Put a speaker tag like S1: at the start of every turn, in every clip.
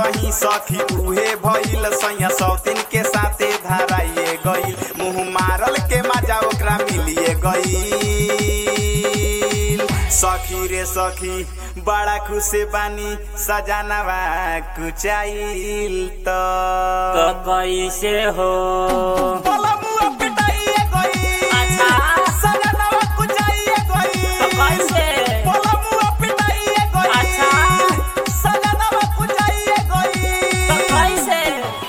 S1: कहीं सखी उहे भइल सैया सौतीन के साथे धराइए गइल मुंह मारल के मजा ओकरा मिलिए गइल सखी रे सखी बड़ा खुशे बानी सजानवा कुचाइल त
S2: तो कैसे हो
S1: पलमुआ पिटाइए गइल
S2: अच्छा।
S1: सजानवा कुचाइए गइल
S2: तो कैसे
S1: पलमुआ पिटाइए गइल
S2: अच्छा।
S1: सजानवा कुचाइए
S2: तो
S1: गइल
S2: कैसे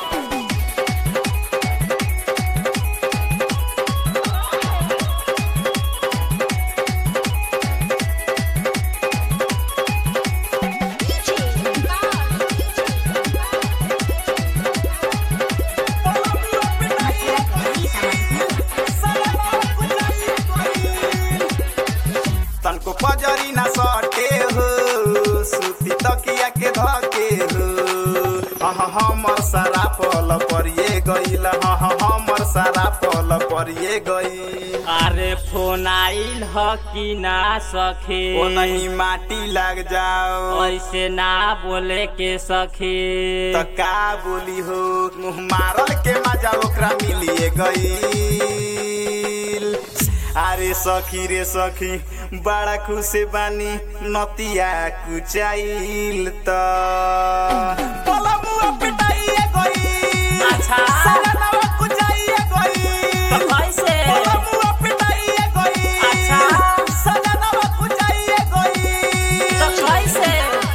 S1: तनको पजरी ना सटे हो सुती तकिया के धके हो हाँ हमर सारा पल परिए गइल हाँ हमर सारा पल परिए गइल
S2: अरे फोन आइल ह कि ना सखी
S1: ओ नहीं माटी लग जाओ
S2: ऐसे ना बोले के सखी
S1: त का बोली हो मुँह मारल के मजा ओकरा मिलिए गइल अरे सखी रे सखी बड़ा खुशे बानी नतिया कुचाइल त पलमुआ पिटाइए गइल
S2: अच्छा।
S1: सजनवा कुचाइए गइल
S2: तो कैसे
S1: पलमुआ पिटाइए गइल
S2: अच्छा।
S1: सजनवा कुचाइए गइल
S2: तो कैसे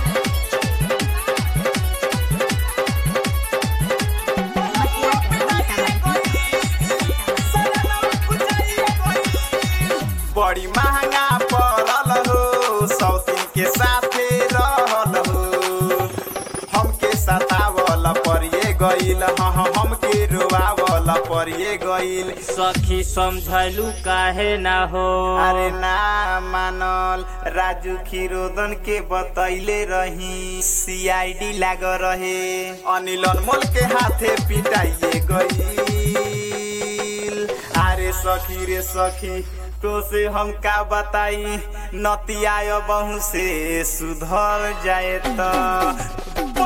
S1: बड़ी महंगा पड़ल हो सौतीन के साथे रहल हो हमके सतावल परिए गइल हाँ हाँ, हमके रोआवल परिए गइल
S2: सखी समझलू काहे ना हो
S1: अरे ना मानल राजू खीरोदन के बतैले रही सीआईडी लाग रहे अनिल अनमोल के हाथे पिटाइए गइल अरे सखी रे सखी तो से हम का बताई नतिया बहु से सुधर जाए त